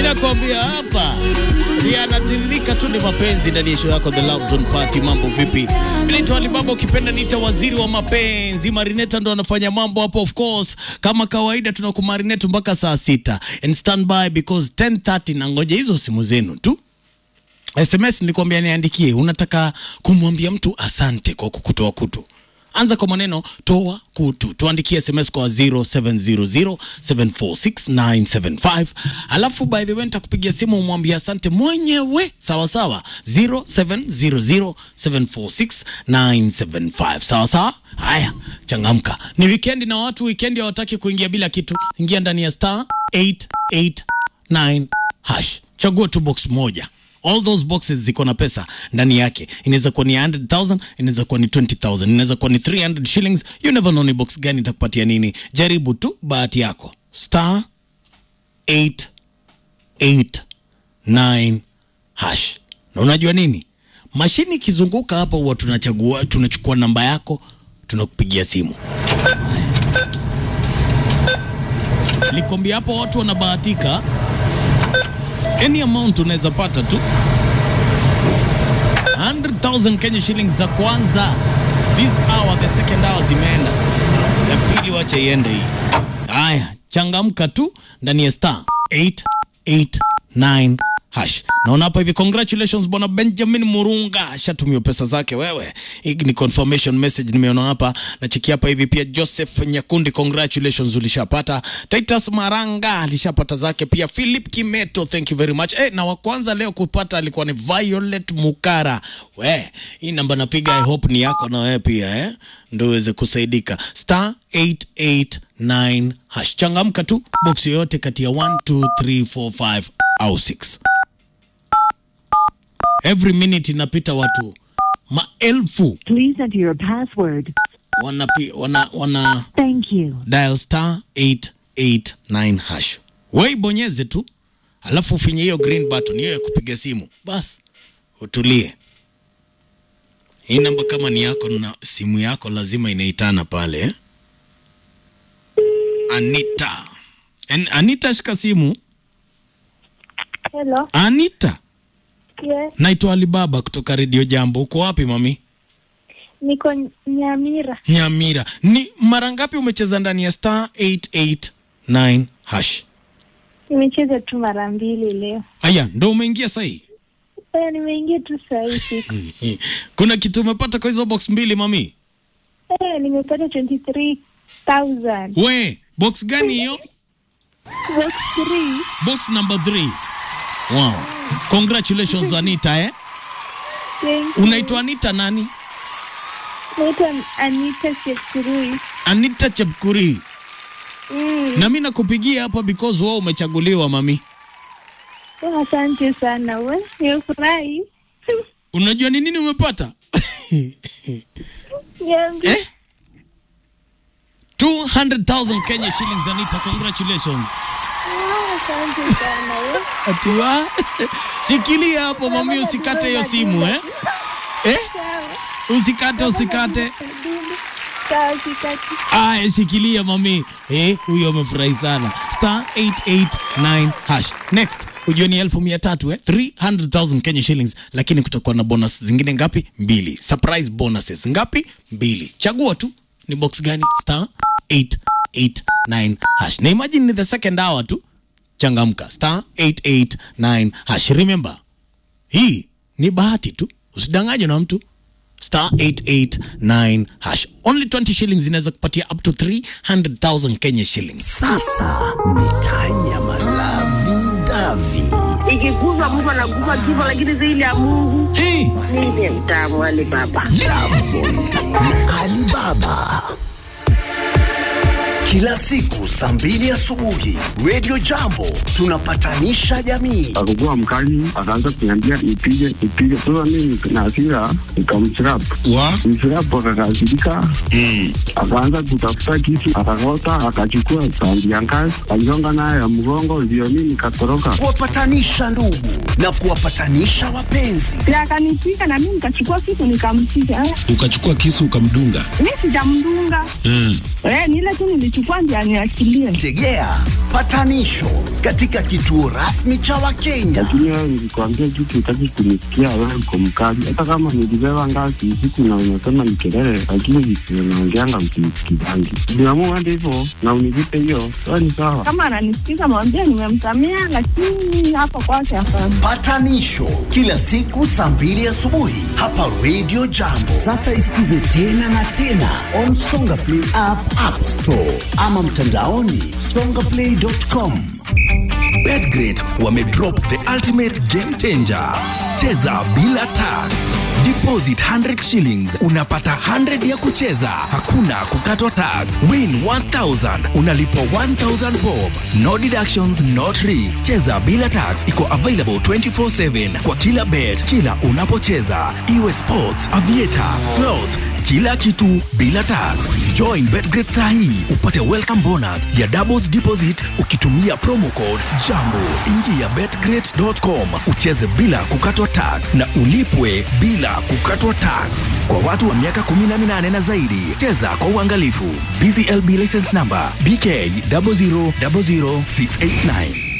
Mimi nakwambia hapa yanatiririka tu ni mapenzi ndani ya show yako The Love Zone Party. Mambo vipi? Mimi naitwa Alibaba, ukipenda niita waziri wa mapenzi. Marineta ndo anafanya mambo hapo, of course, kama kawaida tunakumarinate mpaka saa sita and stand by because 10:30 na ngoja hizo simu zenu tu. SMS nilikwambia niandikie, unataka kumwambia mtu asante kwa kukutoa kutu. Anza kwa maneno toa kutu, tuandikie SMS kwa 0700746975 alafu by the way nitakupigia simu umwambie asante mwenyewe, sawa sawa, 0700746975 sawa sawa. Haya, changamka, ni weekend na watu weekend hawataki kuingia bila kitu. Ingia ndani ya star 889 hash, chagua tu box moja all those boxes ziko na pesa ndani yake. Inaweza kuwa ni 100,000, inaweza kuwa ni 20,000, inaweza kuwa ni 300 shillings. You never know ni box gani itakupatia nini. Jaribu tu bahati yako. Star 889 hash. Na unajua nini? Mashini ikizunguka hapa huwa tunachagua, tunachukua namba yako, tunakupigia simu. Likwambia hapo watu wanabahatika any amount unaweza pata tu 100,000 Kenya shillings za kwanza this hour, the second hour zimeenda, ya pili wacha iende hii. Haya, changamka tu ndani ya star 889 hash. Naona hapa hivi, congratulations bwana Benjamin Murunga ashatumiwa pesa zake. Wewe, hii ni confirmation message nimeona hapa, nachekia hapa hivi. Pia Joseph Nyakundi, congratulations ulishapata. Titus Maranga alishapata zake pia. Philip Kimeto, thank you very much. Eh, na wa kwanza leo kupata alikuwa ni Violet Mukara. We, hii namba napiga, I hope ni yako na wewe pia eh, ndio uweze kusaidika. Star 889 hash, changamka tu, box yoyote kati ya 1 2 3 4 5 au 6 every minute inapita watu maelfu Please enter your password. wana, wana, wana Thank you. dial star 889 hash. Wewe ibonyeze tu, alafu ufinye hiyo green button hiyo ya kupiga simu, bas utulie. Hii namba kama ni yako na simu yako lazima inaitana pale eh? Anita En, Anita shika simu. Hello. Anita, Yes. naitwa Alibaba kutoka Radio Jambo. Uko wapi mami? Niko Nyamira. Nyamira. Ni mara ngapi umecheza ndani ya star 889 hash? Nimecheza tu mara mbili leo. Aya, ndo umeingia sahi. Eh, nimeingia tu saa hii siku. Kuna kitu umepata kwa hizo box mbili mami? Eh, nimepata 23,000. We, box gani hiyo? Box 3. Box number 3. Wow. Congratulations Anita eh. Thank you. Unaitwa Anita nani? Naitwa Anita Chepkurui. Anita Chepkuri. Mm. Na mimi nakupigia hapa because wewe umechaguliwa mami. Oh, Asante sana we. Nimefurahi. Unajua ni nini umepata? Niambie. eh? 200,000 Kenya shillings Anita, congratulations. Oh, Asante sana we. Atiwa. Shikilia hapo mami, usikate hiyo simu eh? Eh? Sawa. Usikate, usikate. Sawa, sikati. Aya, shikilia mami. Eh, huyo amefurahi sana. Star 889 hash. Next, ujue ni elfu mia tatu eh? 300,000 Kenya shillings, lakini kutakuwa na bonus zingine ngapi? Mbili. Surprise bonuses ngapi? Mbili. Chagua tu ni box gani? Star 889 hash. Na imagine ni the second hour tu. Changamka. Star 889 hash. Remember, hii ni bahati tu, usidanganywe na mtu. Star 889 hash. Only 20 shillings inaweza kupatia up to 300,000 Kenya shillings. Sasa ni tanya malavi davi. ikikuza Mungu anakufa kifo, lakini zaidi ya Mungu Hey, ndiye mtamu Ali Baba. Alibaba. Kila siku saa mbili asubuhi Radio Jambo tunapatanisha jamii. akakuwa mkali, akaanza kuniambia nipige nipige. Sasa mimi na hasira nikamchirap wa mchirap, akakasirika akaanza kutafuta kisu, akakota, akachukua sandi ya ngazi, aligonga nayo ya mgongo, ndio mimi nikatoroka. Kuwapatanisha ndugu na kuwapatanisha wapenzi. na akanipiga na mimi nikachukua kitu nikampiga. Eh, ukachukua kisu ukamdunga Mimi sijamdunga mm. eh, ni ile tu nilichukua anachukua ndio aniachilie. Tegea patanisho katika kituo rasmi cha Wakenya. lakini wewe nilikwambia kitu utaki kunisikia, wewe uko mkali. Hata kama nilibeba ngazi usiku na unasema ni kelele, lakini vitu unaongeanga msinisikizangi. Niamua hadi hivyo na unilipe hiyo, wewe ni sawa. Kama ananisikiza mwambie nimemsamea, lakini hapo kwake hapana. Patanisho kila siku saa mbili asubuhi hapa Radio Jambo. Sasa isikize tena na tena on Songa Play app, App Store ama mtandaoni songaplay.com. Betgrid wamedrop the ultimate game changer. Cheza bila tax. Deposit 100 shillings unapata 100 ya kucheza, hakuna kukatwa tax. Win 1000 unalipwa 1000 bob. No deductions, no tricks. Cheza bila tax iko available 24/7 kwa kila bet, kila unapocheza, iwe sports, aviator, slots kila kitu bila tax. Join Betgrid sahi upate welcome bonus ya doubles deposit ukitumia promo code JAMBO. Ingia betgrid.com ucheze bila kukatwa tax na ulipwe bila kukatwa tax. Kwa watu wa miaka 18 na zaidi, cheza kwa uangalifu. BCLB license number BK 0000689.